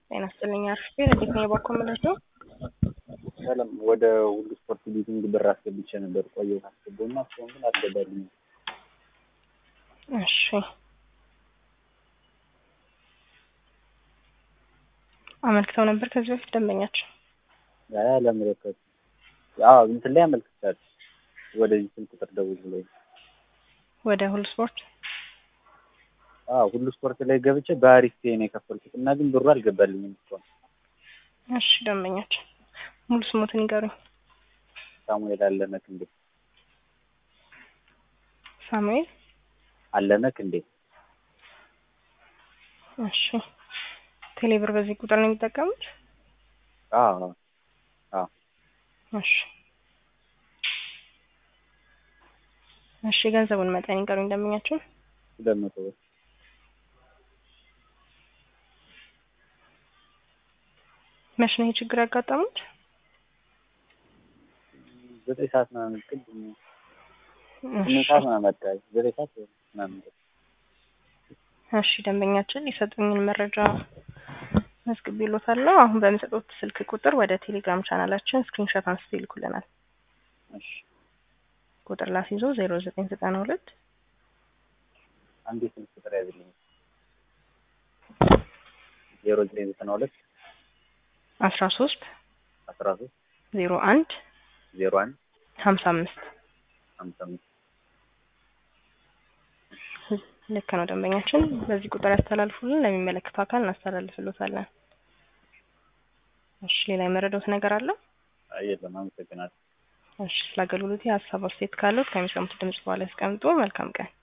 ጤና ይስጥልኝ አርፌ እንዴት ነው የባኮ የምላቸው? ሰላም ወደ ሁሉ ስፖርት ሊዲንግ ብር አስገብቼ ነበር ቆየሁ ካስገባሁ እና እስካሁን ግን አልገባልኝም። እሺ አመልክተው ነበር ከዚህ በፊት ደንበኛቸው? አይ አላመለከትኩም። አዎ እንትን ላይ አመልክቻለሁ። ወደዚህ ስልክ ቁጥር ደውል ብሎኝ ወደ ሁሉ ስፖርት አዎ ሁሉ ስፖርት ላይ ገብቼ በአሪፍ ፔይ ነው የከፈልኩት እና ግን ብሩ አልገባልኝም እስካሁን። እሺ ደንበኛቸው ሙሉ ስሞትን ይገሩኝ። ሳሙኤል አለነ ክንዴ ሳሙኤል አለነ ክንዴ እሺ ቴሌብር በዚህ ቁጥር ነው የሚጠቀሙት? አዎ አዎ እሺ እሺ የገንዘቡን መጠን ይገሩኝ ደንበኛቸው። ሁለት መቶ ብር መቼ ነው ይሄ ችግር ያጋጠሙት? ዘጠኝ ሰዓት ምናምን ቅድም ስምንት እሺ ሰዓት ምናምን አካባቢ ዘጠኝ ሰዓት ምናምን እሺ ደንበኛችን የሰጡኝን መረጃ መዝግቤልዎታለሁ። አሁን በሚሰጡት ስልክ ቁጥር ወደ ቴሌግራም ቻናላችን ስክሪንሾት አንስተው ይልኩልናል። እሺ ቁጥር ላስይዞ ዜሮ ዘጠኝ ዘጠና ሁለት አንድ የስልክ ቁጥር ያዝልኝ ዜሮ ዘጠኝ ዘጠና ሁለት አስራ ሶስት አስራ ሶስት ዜሮ አንድ ዜሮ አንድ ሀምሳ አምስት ሀምሳ አምስት ልክ ነው ደንበኛችን። በዚህ ቁጥር ያስተላልፉልን፣ ለሚመለከተው አካል እናስተላልፍሎታለን። እሺ ሌላ የመረዳውት ነገር አለ? አይ የለም አመሰግናለሁ እሺ ስለ አገልግሎት ሀሳብ አስተያየት ካለው ከሚሰሙት ድምጽ በኋላ ያስቀምጡ። መልካም ቀን